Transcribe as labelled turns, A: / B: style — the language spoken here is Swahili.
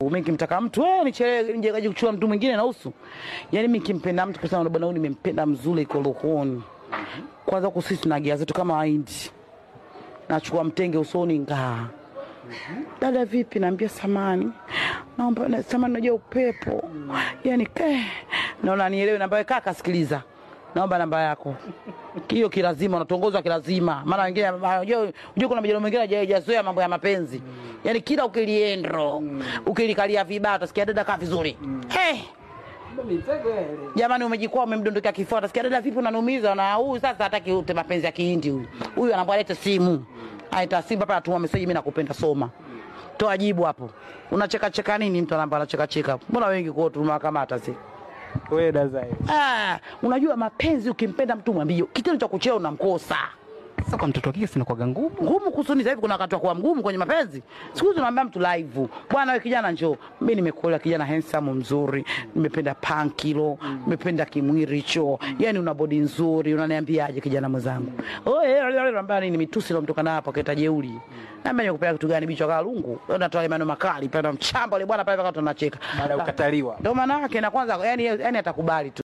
A: Mimi nikimtaka mtu eh, nichelewe nje kaje kuchua mtu mwingine na usu. Yaani mimi nikimpenda mtu kusema bwana huyu nimempenda mzuri iko rohoni. Kwanza huku sisi tuna gia zetu kama Wahindi. Nachukua mtenge usoni ngaa. Dada vipi? Naambia samani, naomba na- samani, najua upepo yani eh, naona nielewe. Namba kaka, sikiliza, naomba namba yako hiyo kilazima, unatongozwa kilazima, maana wengine unajua unajua kuna majirani mengine hajazoea mambo ya mapenzi, yani kila ukiliendro ukilikalia vibaya utasikia dada kaa vizuri eh Jamani, umejikwaa umemdondokea kifua, utasikia dada, vipi unanumiza? Na huyu sasa hataki ute mapenzi ya kihindi huyu. Huyu anaambia lete simu, aita simu hapa, atuma message, mimi nakupenda, soma, toa jibu hapo. Unacheka cheka nini? Mtu anaambia anacheka cheka, mbona wengi kwao tumewakamata sisi.
B: Wewe Dazai.
A: Ah, unajua mapenzi, ukimpenda mtu mwambie, kitendo cha kuchea unamkosa
B: Sasa kwa mtoto wa kike sinakuwaga ngumu.
A: ngumu kusuni. Sasa hivi kuna wakati wa kuwa mgumu kwenye mapenzi. Siku hizi unaambia mtu live, bwana wewe kijana, njoo, mimi nimekuola kijana handsome mzuri, nimependa pankilo, nimependa kimwili hicho, yani una body nzuri, unaniambiaje kijana mwenzangu? Oye, anambia nini? Mitusi ilomtoka na hapo kaita jeuri. Naambia nikupea kitu gani? Bichwa kala lungu, unatoa maneno makali pale, mchamba ile bwana pale, wakati tunacheka
B: Baada ya kukataliwa.
A: ndio maana yake, na kwanza yani, yani atakubali tu.